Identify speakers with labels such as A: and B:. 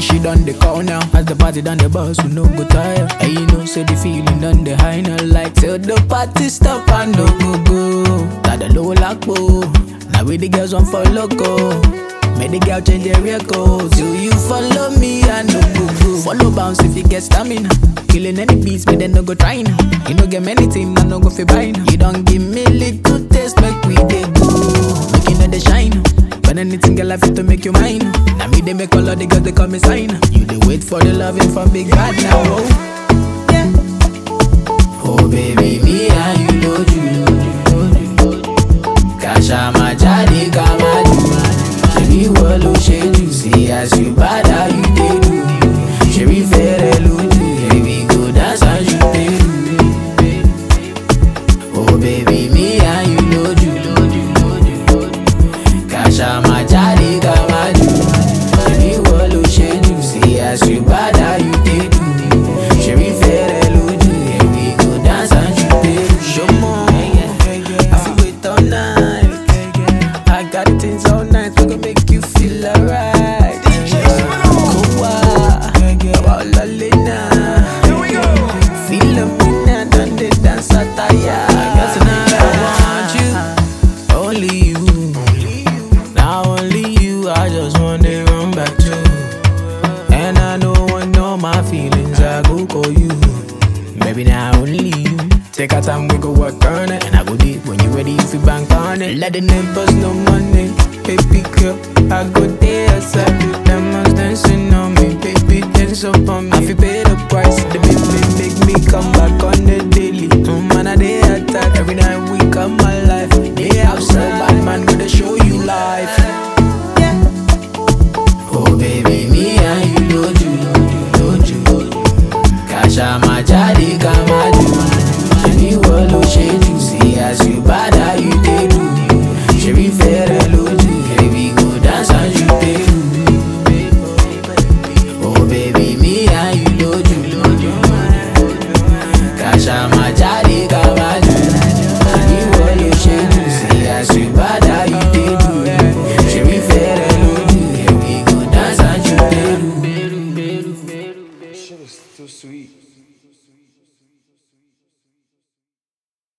A: she done the call now. As the party done the bus, we no go tire. And you know, say the feeling done the high now. Like till the party stop and no go go. Got the low lock Now we the girls want for loco. Make the girl change their records. Do you follow me? I no go go. Follow bounce if you get stamina. Killing any beats, but then no go trying. You no get many things, I no go fi buying. You don't give me little taste, make we dey go. Make you know the shine. But anything girl I fit to make you mine. Now me they make all of the girls they call me sign. You they wait for the loving from big bad now. Oh. Yeah. Oh baby, me and you know you. Kasha majadi kamadu. Shebi wolo sheju. See as you bad how you dey do. Shebi fere luju. Baby go dance as you dey do. Oh baby, me and you know you. Kasha majadi kamadu. Shebi wolo sheju. See as you bad how you dey do. Shebi fere luju. Baby go dance as you dey do. Show more. I feel wait all night. I got things all night. We gon' make you feel alright. Kowa, about Lalina. Feel me now, done the dance attire. Cause tonight I want you, only you. Now only you, I just want to run back to. And I know when all my feelings, I go call you. Maybe now only you. Take our time, we go work on it. And I go deep when you ready, if you bank on it. Let the neighbors know money. Baby girl, I go there, I